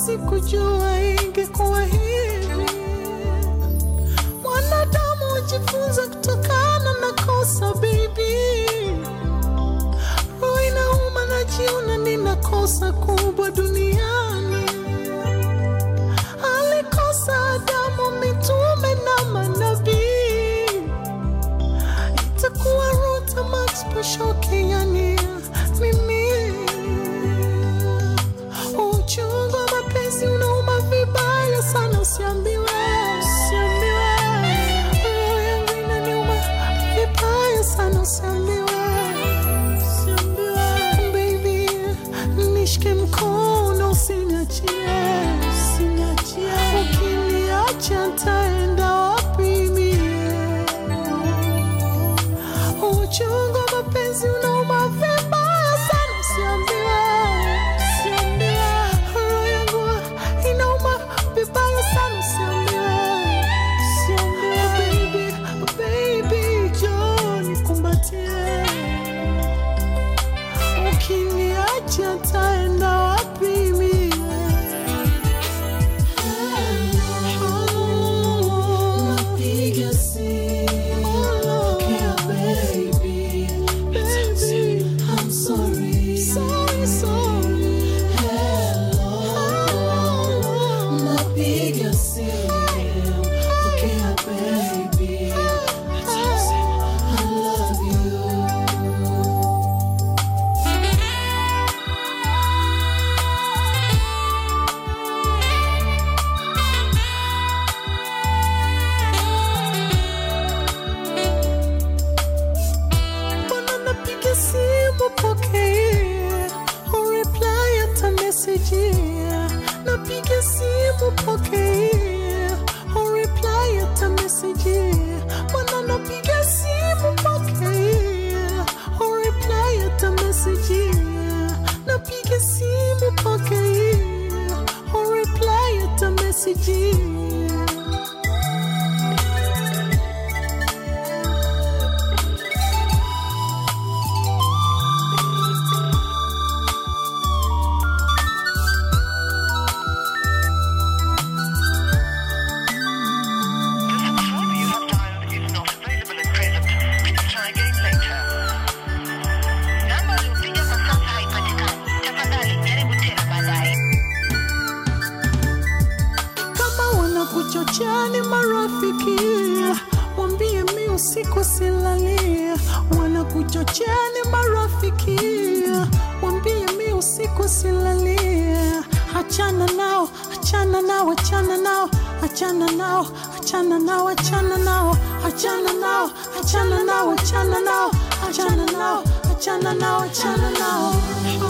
sikujua ingekuwa hivi. Mwanadamu hujifunza kutokana na kosa, baby. Roho inauma, najiona nina kosa kubwa duniani. Alikosa Adamu, mitume na manabii. Itakuwa Ruta Max Poshoke, yani mimi. Uchungu wa mapenzi unauma vibaya sana, usiambiwe, usiambiwe. Roho yangu inaniuma vibaya sana, usiambiwe, usiambiwe. Baby, nishike mkono, usiniachie, usiniachie. Ukiniacha ntaenda wapi mie? Uchungu wa mapenzi unauma vibaya sana, usiambiwe, usiambiwe. Roho yangu inauma vibaya sana, usiambiwe, usiambiwe. Baby, baby, njoo nikumbatie. Ukiniacha ntaenda wapi mie? Napiga simu, pokea baby. Baby, I'm sorry. Sorry, sorry. Hello. Napiga simu, pokea baby. I love you. Mbona napiga simu pokea, ureply hata message. Napiga simu pokea, ureply hata message. Mbona napiga simu pokea, ureply hata message. Napiga simu pokea, ureply hata message. The phone you have dialed is not available at present. Please try again later. Namba uliopiga kwa sasa haipatikani. Tafadhali jaribu tena baadaye. kama wanakuchochea ni marafiki, wambie mi usiku silalia. Wanakuchochea ni marafiki, wambie mi usiku silalia. Achana nao, achana nao, achana nao, achana nao, achana nao, achana nao, achana nao, achana nao, achana nao, achana nao, achana nao, achana nao.